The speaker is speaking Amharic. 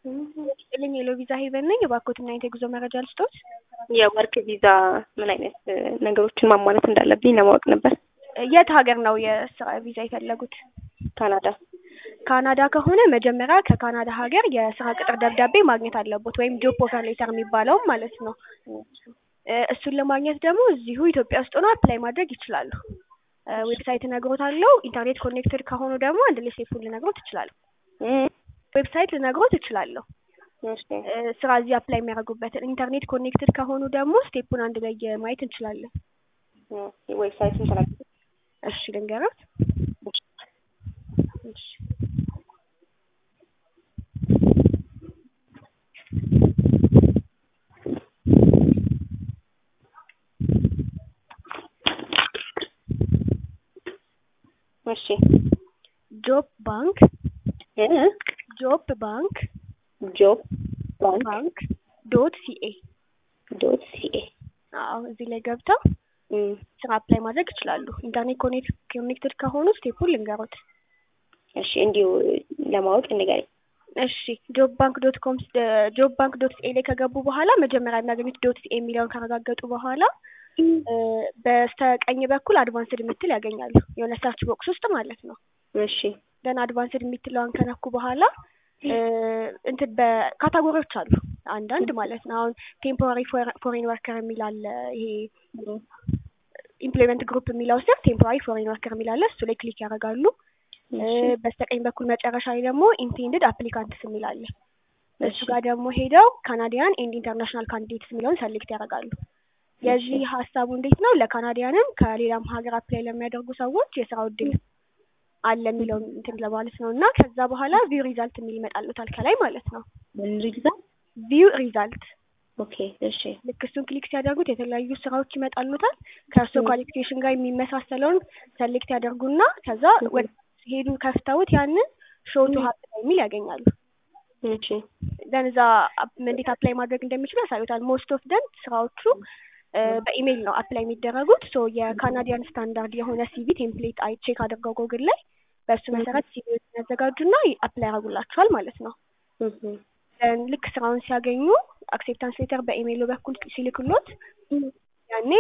ጥልኝ የሎ ቪዛ ሄቨን ነኝ። የባርኮትና የጉዞ መረጃ ልስጦት። የወርክ ቪዛ ምን አይነት ነገሮችን ማሟላት እንዳለብኝ ለማወቅ ነበር። የት ሀገር ነው የስራ ቪዛ የፈለጉት? ካናዳ። ካናዳ ከሆነ መጀመሪያ ከካናዳ ሀገር የስራ ቅጥር ደብዳቤ ማግኘት አለቦት ወይም ጆብ ኦፈር ሌተር የሚባለውም ማለት ነው። እሱን ለማግኘት ደግሞ እዚሁ ኢትዮጵያ ውስጥ ሆኖ አፕላይ ማድረግ ይችላሉ። ዌብሳይት እነግሮታለሁ። ኢንተርኔት ኮኔክትድ ከሆኑ ደግሞ አንድ ላይ ስቴፑን ልነግሮት እችላለሁ። ዌብሳይት ልነግሮት እችላለሁ። ስራ እዚህ አፕላይ የሚያደርጉበትን ኢንተርኔት ኮኔክትድ ከሆኑ ደግሞ ስቴፑን አንድ ላይ ማየት እንችላለን። ዌብሳይቱን ተናግሩ። እሺ ልንገራት። እሺ እሺ ጆብ ባንክ ጆብ ባንክ ጆብ ባንክ ባንክ ዶት ሲኤ ዶት ሲኤ አዎ እዚህ ላይ ገብተው ስራ አፕላይ ማድረግ ይችላሉ። ኢንተርኔት ኮኔክትድ ከሆኑ ስቴፑን ልንገሩት። እሺ እንዲሁ ለማወቅ ንገረኝ። እሺ ጆብ ባንክ ዶት ኮም ጆብ ባንክ ዶት ሲኤ ላይ ከገቡ በኋላ መጀመሪያ የሚያገኙት ዶት ሲኤ የሚለውን ካረጋገጡ በኋላ በስተቀኝ በኩል አድቫንስድ የምትል ያገኛሉ። የሆነ ሰርች ቦክስ ውስጥ ማለት ነው። እሺ ደን አድቫንስድ የምትለዋን ከነኩ በኋላ እንትን በካታጎሪዎች አሉ አንዳንድ ማለት ነው። አሁን ቴምፖራሪ ፎሬን ወርከር የሚል አለ። ይሄ ኢምፕሎይመንት ግሩፕ የሚለው ስር ቴምፖራሪ ፎሬን ወርከር የሚል አለ። እሱ ላይ ክሊክ ያደርጋሉ። በስተቀኝ በኩል መጨረሻ ላይ ደግሞ ኢንቴንድድ አፕሊካንትስ የሚል አለ። እሱ ጋር ደግሞ ሄደው ካናዲያን ኤንድ ኢንተርናሽናል ካንዲዴትስ የሚለውን ሰሌክት ያደርጋሉ። የዚህ ሀሳቡ እንዴት ነው? ለካናዲያንም ከሌላም ሀገር አፕላይ ለሚያደርጉ ሰዎች የስራው እድል አለ የሚለውን እንትን ለማለት ነው። እና ከዛ በኋላ ቪው ሪዛልት የሚል ይመጣሉታል ከላይ ማለት ነው። ምን ሪዛልት? ቪው ሪዛልት ኦኬ እሺ። ልክ እሱን ክሊክ ሲያደርጉት የተለያዩ ስራዎች ይመጣሉታል። ከእርሶ ኳሊፊኬሽን ጋር የሚመሳሰለውን ሰሌክት ያደርጉና ከዛ ወደ ሄዱ ከፍተውት ያንን ሾቱ ሀብ የሚል ያገኛሉ። እሺ ደን እዛ እንዴት አፕላይ ማድረግ እንደሚችሉ ያሳዩታል። ሞስት ኦፍ ደን ስራዎቹ በኢሜይል ነው አፕላይ የሚደረጉት። ሶ የካናዲያን ስታንዳርድ የሆነ ሲቪ ቴምፕሌት አይ ቼክ አድርገው ጎግል ላይ በእሱ መሰረት ሲቪ ያዘጋጁና አፕላይ ያደርጉላቸዋል ማለት ነው። ልክ ስራውን ሲያገኙ አክሴፕታንስ ሌተር በኢሜይሉ በኩል ሲልክሎት ያኔ